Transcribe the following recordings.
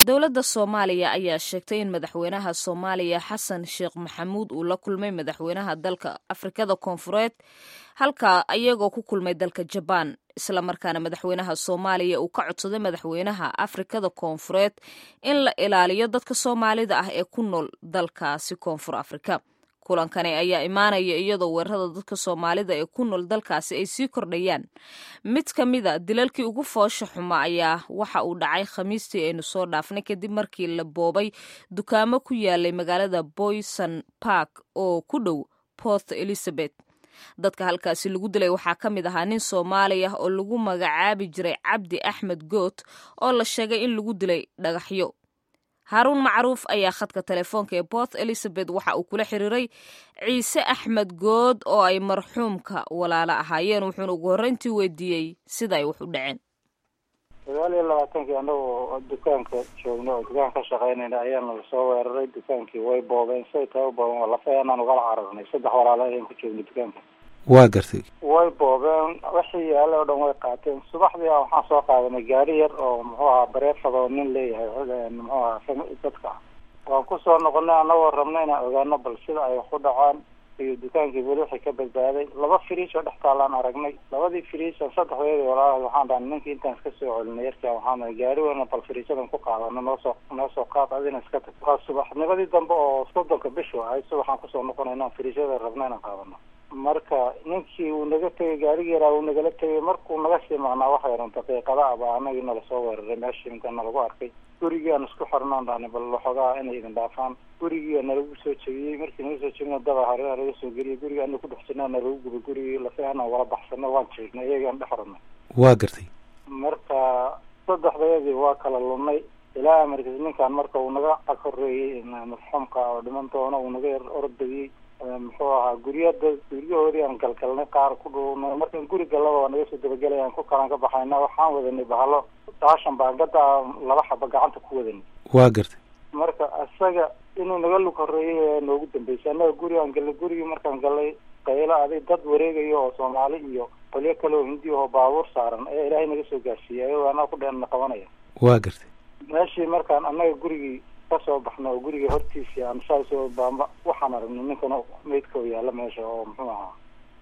dowladda soomaaliya ayaa sheegtay in madaxweynaha soomaaliya xasan sheekh maxamuud uu la kulmay madaxweynaha dalka afrikada koonfureed halka iyagoo ku kulmay dalka jabaan islamarkaana madaxweynaha soomaaliya uu ka codsaday madaxweynaha afrikada koonfureed in la ilaaliyo dadka soomaalida ah ee ku nool dalkaasi koonfur afrika kulankani ayaa imaanaya iyadoo weerarada dadka soomaalida ee ku nool dalkaasi ay sii kordhayaan mid ka mida dilalkii ugu foosha xuma ayaa waxa uu dhacay khamiistii aynu soo dhaafnay kadib markii la boobay dukaamo ku yaalay magaalada boyson park oo ku dhow port elizabeth dadka halkaasi lagu dilay waxaa ka mid ahaa nin soomaali ah oo lagu magacaabi jiray cabdi axmed goot oo la sheegay in lagu dilay dhagaxyo haaruun macruuf ayaa khadka telefoonka ee port elizabeth waxa uu kula xiriiray ciise axmed good oo ay marxuumka walaalo ahaayeen wuxuuna ugu horreyntii weydiiyey sida ay wax u dhaceen sagaal iyo labaatankii anagoo dukaanka joogno oo dukaan ka shaqaynayna ayaana lasoo weeraray dukaankii way boobeen say tahay u boobeen lafayaan ugala cararnay saddex walaalo ayaan ku joogno dukaanka waa gartay way boobeen wixii yaale oo dhan way qaateen subaxdii a waxaan soo qaadanay gaari yar oo muxuu ahaa bareefad oo nin leeyahay muxuu ahaa dadka waan kusoo noqonay anagoo rabna inaan ogaano bal sida ay wax u dhacaan iyo dukaankii weli wixii ka badbaaday laba firiis oo dhex taalaan aragnay labadii firiis oo saddexdeedii walaalaha waxaan dhahnay ninkii intaan iska soo celinay yarkaan waxaan gaari weyna bal firiisadan ku qaadano noosoo noo soo qaad adina iska tag waa subaxnimadii dambe oo soddonka bishu ahayd subaxaan kusoo noqonay inaan firiisyada rabna inaan qaadano marka ninkii uu naga tegay gaarigi yaraa uu nagala tegay markuu naga sii maqnaa waxay ran daqiiqada aba anagii nala soo weeraray meeshii imka nalagu arkay gurigii aan isku xirnaan dhahnay bal waxoogaa inay idin dhaafaan gurigii nalagu soo jebiyey markii naga soo jebina daba hareera laga soo geliyay guriga ana ku dhex jirna nalagu gubay gurigii lafiana wala baxsano waan jiirnay iyagaan dhex ranay waa gartay marka saddexdayadii waa kala lumnay ilaa markas ninkaan marka uu naga ag horeeyey marxuumka oo dhiman doona uu naga yar ordayey muxuu ahaa guryada guryahoodii aan galgalnay qaar ku dhuwnay markaan guri gallaba waa naga soo dabagelay aan ku kalan ka baxayna waxaan wadanay bahalo daashan baangada laba xaba gacanta ku wadanay waa gartay marka isaga inuu naga lug horeeyay ee noogu dambeysay annaga guri aan gallay gurigii markaan gallay qaylo aday dad wareegayo oo soomaali iyo qolyo kale oo hindi oo baabuur saaran ayaa ilaahay naga soo gaarsiiyay ayagoo annaga ku dheenna qabanaya waa gartay meeshii markaan annaga gurigii kasoo baxna oo guriga hortiisii aan saasoo baamba waxaan aragnay ninkan meydka oo yaalla meesha oo muxuu ahaa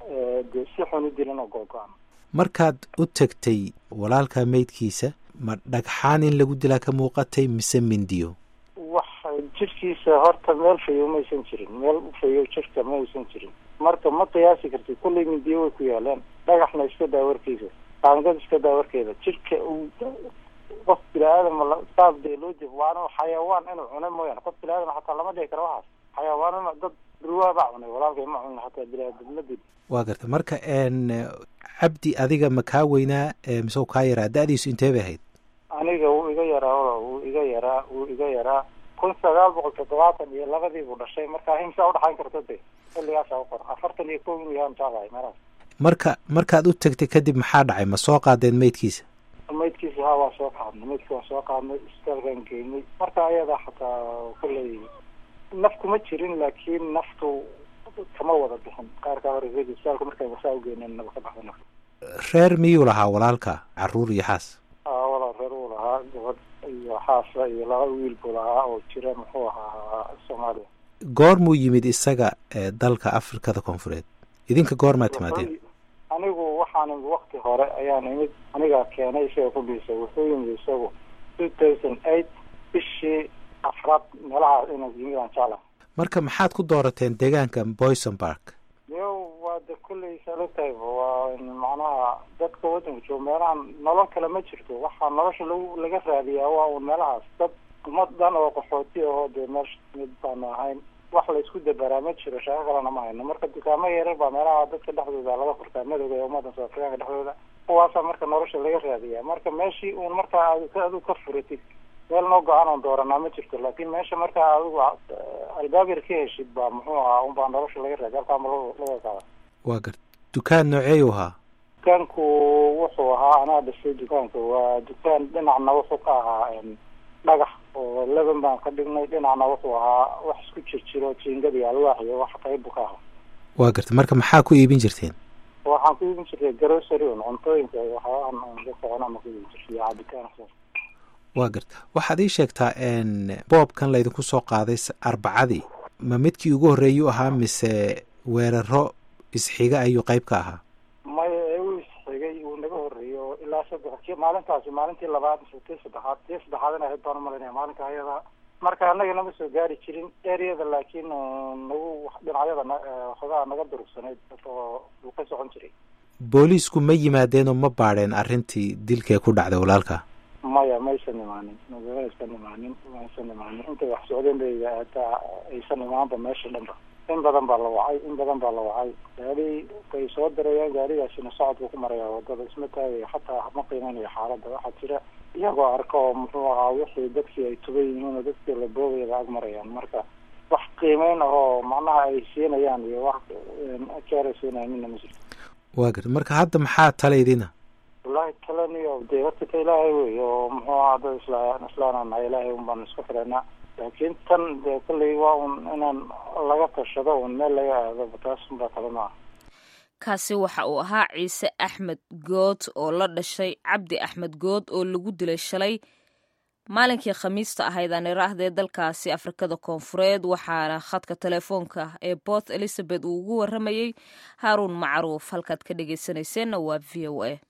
de si xun u dilan oo googo-an markaad u tegtay walaalka meydkiisa ma dhagxaan in lagu dilaa ka muuqatay mise mindiyo wax jirkiisa horta meel fayow maysan jirin meel ufayow jirka maysan jirin marka ma qiyaasi kartid kullay mindiyo way ku yaalaan dhagaxna iska daa warkiisa qaangad iska daa warkeeda jirka uu qof bini-aadam saas dee loo jef waana xayawaan inuu cunay mooyaane qof bini-aadam xataa lama dhihi karo waxaas xayawaanana dad ruwaa baa cunay walaalkay ma cunin xataa bini-aadamnadid waa garta marka n cabdi adiga ma kaa weynaa mise kaa yaraa da-diisu intee bay ahayd aniga wuu iga yaraa wuu iga yaraa wuu iga yaraa kun sagaal boqol toddobaatan iyo labadii buu dhashay marka himsaa udhaxayn karta de xilligaasa uqor afartan iyo kow inuu yahaan jeclahay meelaas marka markaad u tegtay kadib maxaa dhacay ma soo qaadeen meydkiisa maydkiisa ha waa soo qaadnay maydki waa soo qaadnay isbitaalkaan geynay marka ayada xataa kullay nafku ma jirin laakiin naftu kama wada bixin qaarkaa hore isbitaalka markaan wasaa ugeyneen naba ka baxda nafta reer miyuu lahaa walaalka caruur iyo xaas a walaa reer uu lahaa gabadh iyo xaasa iyo laba wiil buu lahaa oo jira muxuu ahaa soomaaliya goormuu yimid isaga dalka afrikada koonfureed idinka goormaa timaadeen anigu waxaan imid wakti hore ayaan imid anigaa keenay isaga ku dhiisay wuxuu yimid isagu two thousand eight bishii afraad meelahaas inuu yimid aan jeclahay marka maxaad ku doorateen deegaanka boyson park yo waa de kulley salotayb waa macnaha dadka waddanka jooga meelahan nolol kale ma jirto waxaa nolosha lagu laga raadiyaa waa un meelahaas dad ummad dhan oo qaxooti ahoo dee meesha mid baanu ahayn wax la isku dabaraa ma jiro shaqo kalena ma hayno marka dukaamo yarar baa meelaha dadka dhexdooda laga furtaa madowga ee ummadda soo afrikaanka dhexdooda kuwaasaa marka nolosha laga raadiyaa marka meeshii uun markaa aad adigu ka furatid meel noo go-aan oon dooranaa ma jirto laakin meesha markaa adigu albaab yar ka heshid baa muxuu ahaa un baa nolosha laga raadiya halkaa ma laga qaada waa gar dukaan nooceeyu ahaa dukaanku wuxuu ahaa anaa dhisay dukaanka waa dukaan dhinacna wuxuu ka ahaa dhagax oo leban baan ka dhignay dhinacna wuxuu ahaa wax isku jir jiro jiingad iyo alwaax iyo wax qayb buu ka ahaa waa garta marka maxaa ku iibin jirteen waxaan ku iibin jirtay grocery un cuntooyinka waxyaabahan dadka cunaan ku iibin jirtay iyo cabitaan waa garta waxaad ii sheegtaa boobkan laydinku soo qaaday arbacadii ma midkii ugu horreeyuu ahaa mise weeraro isxiga ayuu qayb ka ahaa maya ee uu isxigay uu naga horreeyey oo ilaa saddex ki maalintaasi maalintii labaad mise tii saddexaad tii saddexaad in ahayd baan umalinaya maalinka ayada marka annaga nama soo gaari jirin ereyada laakiin nagu dhinacyada xogaa naga durugsanayd oo uu ka socon jiray booliisku ma yimaadeenoo ma baadheen arrintii dilkee ku dhacday walaalka maya maysan imaanin maysan imaanin maysan imaanin intay wax socdeen bay hataa aysan imaanba meesha dhanba in badan baa la wacay in badan baa la wacay gaari bay soo dirayaan gaarigaasina socod buu ku marayaa wadada isma taagayo xataa ma qiimanayo xaaladda waxaa jira iyagoo arka oo muxuu ahaa wixii dadkii ay tuban yihiin oo dadkii la boogayaba ag marayaan marka wax qiimeyn ahoo macnaha ay siinayaan iyo wax keeray siinayaan mina ma jirto waa garta marka hadda maxaa talaydina wallahi talaniyo dee horta ta ilaahay wey oo muxuu ahaa dad isla islaananahay ilaahay un baan isku xiranaa laakiin tan dee kolley waa un inaan laga tashado un meel laga aado taas unbaa kale ma ah kaasi waxa uu ahaa ciise axmed good oo la dhashay cabdi axmed good oo lagu dilay shalay maalinkii khamiista ahayd aan iraahdee dalkaasi afrikada koonfureed waxaana khadka telefoonka ee bort elizabeth uu ugu waramayey haaruun macruuf halkaad ka dhegeysanayseena waa v o a